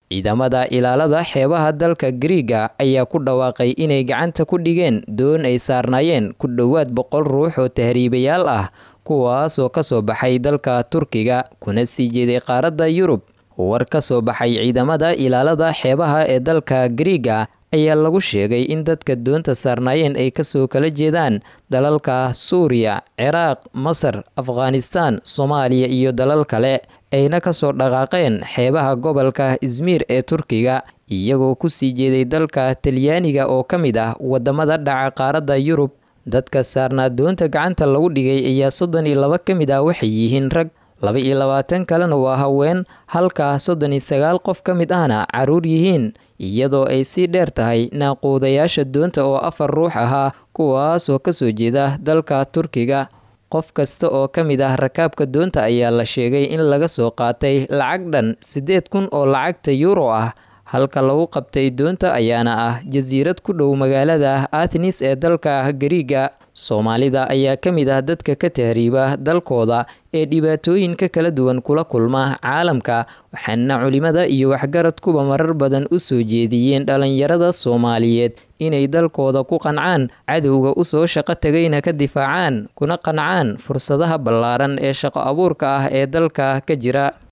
ciidamada ilaalada xeebaha dalka griiga ayaa ku dhawaaqay inay gacanta ku dhigeen doon ay saarnaayeen ku dhowaad boqol ruux oo tahriibayaal ah kuwaasoo kasoo baxay dalka turkiga kuna sii jeeday qaaradda yurub war ka soo baxay ciidamada ilaalada xeebaha ee dalka griiga ayaa lagu sheegay in dadka doonta saarnaayeen ay kasoo kala jeedaan dalalka suuriya ciraaq masar afghanistaan soomaaliya iyo dalal kale ayna kasoo dhaqaaqeen xeebaha gobolka izmiir ee turkiga iyagoo kusii jeeday dalka talyaaniga oo ka mid ah wadamada dhaca qaaradda yurub dadka saarnaa doonta gacanta lagu dhigay ayaa soddon iyo laba ka mid ah waxay yihiin rag laba iyo labaatan kalena waa haween halka soddon iyo sagaal qof ka mid ahna caruur yihiin iyadoo ay sii dheer tahay naaquudayaasha doonta oo afar ruux ahaa kuwaasoo kasoo jeeda dalka turkiga qof kasta oo ka mid ah rakaabka doonta ayaa la sheegay in laga soo qaatay lacag dhan siddeed kun oo lacagta yuuro ah halka lagu qabtay doonta ayaana ah jasiirad ku dhow magaalada athnis ee dalka gariiga soomaalida ayaa ka mid ah dadka ka tahriiba dalkooda ee dhibaatooyinka kala duwan kula kulma caalamka waxaana culimada iyo waxgaradkuba marar badan u soo jeediyeen dhalinyarada soomaaliyeed inay dalkooda ku qancaan cadowga usoo shaqo tagayna ka difaacaan kuna qancaan fursadaha ballaaran ee shaqo abuurka ah ee dalka ka jira